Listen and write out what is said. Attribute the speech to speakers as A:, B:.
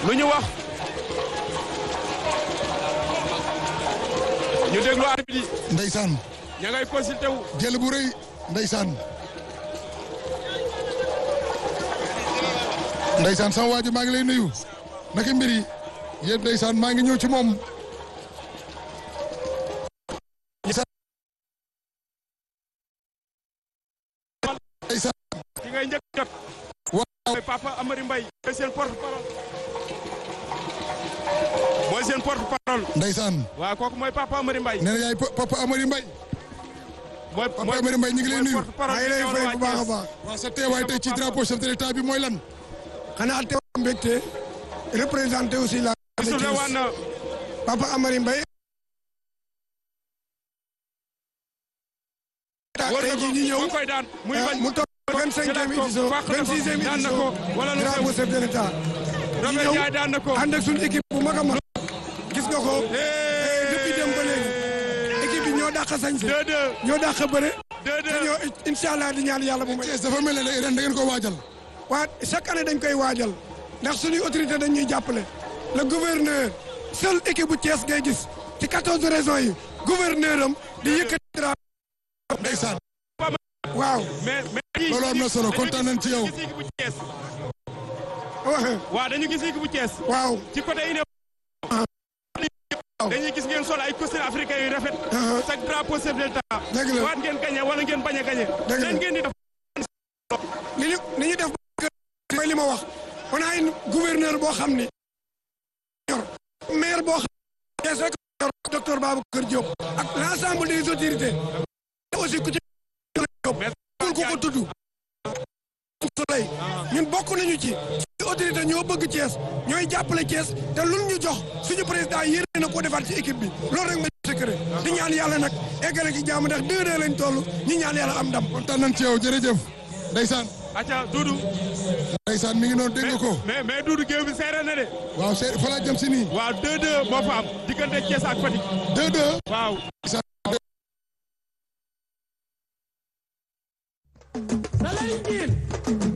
A: lu ñu wax ñu déglu arbitre yi
B: ndeysaan
A: ña ngay consulté wu
B: jël bu rëy ndeysaan ndeysaan sama waa ji maa ngi lay nuyu naka mbir yi yéen ndeysaan maa ngi ñëw ci moom ndeysaan
A: ki ngay njëkk jot
B: waaw
A: mooy papa Amary Mbaye mooy seen porte parole mooy seen porte parole
B: ndeysaan
A: waaw kooku mooy papa Amary Mbaye
B: nee na yaay pa- papa Amary Mbaye
A: mooy
B: papa Amary Mbaye ñu ngi lay nuyu
A: porte parole
C: maa ngi lay fay bu baax a baax
B: waaw sa teewaay tey ci drapeau chef de l'état bi mooy lan
C: xanaa teew mbégte représenté aussi la
A: su ne waan na
C: Papa Amary Mbaye
A: wër na
C: tey
A: ko
C: jii ñu ñëw
A: mu koy daan muy bañ
C: mu toog vingt cinquième
A: jëlaat ko,
C: édition
A: fàq na
C: vingt
A: ko,
C: sixième
A: daan na
C: édition
A: ko, wala lu xew.
C: drapeau chef de l'état ñu
A: Robert
C: ñëw
A: Ndiaye daan na ko
C: ànd ak suñu équipe bu mag a mag gis nga ko depuis dem ba léegi équipe bi ñoo dàq sañse
A: deux deux
C: ñoo dàq bëre
A: deux
C: te
A: deux
C: ñoo incha allah di ñaan yàlla bu may
B: Thiès dafa mel ne ren da ngeen ko waajal
C: waa chaque année dañ koy waajal ndax suñuy autorité dañ ñuy jàppale le gouverneur seul équipe bu Thiès ngay gis ci quatorze régions yi gouverneur am di yëkkati drapeau
B: ndeysaan
C: waaw
A: mais mais
B: loolu am na solo kontaan nañ ci yow
A: gis équipe bu Thiès
C: waxe
A: waaw dañu gis équipe bu Thiès
C: waaw
A: ci côté ine dañuy gis ngeen sol ay costume africain yu rafet
C: Uh-huh.
A: chaque drapeau chef de l'État
C: Dëgg la.
A: waat ngeen gagné wala ngeen bañ a gagné
C: Dëgg la.
A: leen ngeen di def
C: li ñu li ñu def ba mooy li ma wax on a une gouverneur boo xam ni yor maire boo xam ne Thiès rek yor docteur Babacar Diop ak l' ensemble des autorités aussi ku ci Diop kul ko ko tudd soleil ñun bokk nañu ci ci autorité ñoo bëgg Thiès ñooy jàppale Thiès te luñ ñu jox suñu président yéene na ko defaat ci équipe bi loolu rek mooy secret di ñaan yàlla nag eggale ci jàmm ndax deux deux lañ toll ñu ñaan yàlla am ndam
B: kontaan nañ ci yow jërëjëf ndeysaan
A: acca Doudou
B: ndeysaan mi ngi noonu dégg nga ko
A: mais mais Doudou géew bi seere na de
B: waaw c'est fa laa jëm si nii
A: waaw deux deux moo fa am diggante Thiès ak Fatick
B: deux deux
A: waaw
B: ndeysaan